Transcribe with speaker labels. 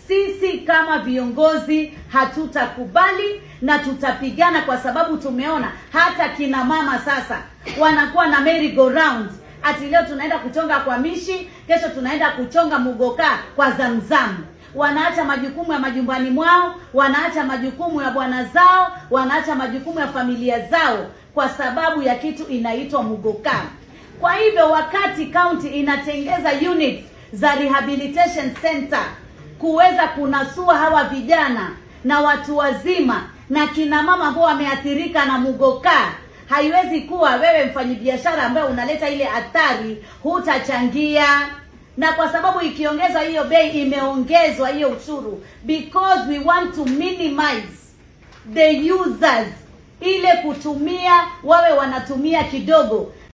Speaker 1: sisi kama viongozi hatutakubali na tutapigana kwa sababu tumeona hata kina mama sasa wanakuwa na merry go round ati leo tunaenda kuchonga kwa mishi kesho tunaenda kuchonga mugoka kwa zamzamu wanaacha majukumu ya majumbani mwao wanaacha majukumu ya bwana zao wanaacha majukumu ya familia zao kwa sababu ya kitu inaitwa mugoka kwa hivyo wakati county inatengeza units za rehabilitation center kuweza kunasua hawa vijana na watu wazima na kina mama ambao wameathirika na mugoka haiwezi kuwa wewe mfanyabiashara ambaye unaleta ile athari hutachangia na kwa sababu ikiongezwa hiyo bei imeongezwa hiyo ushuru because we want to minimize the users ile kutumia wawe wanatumia kidogo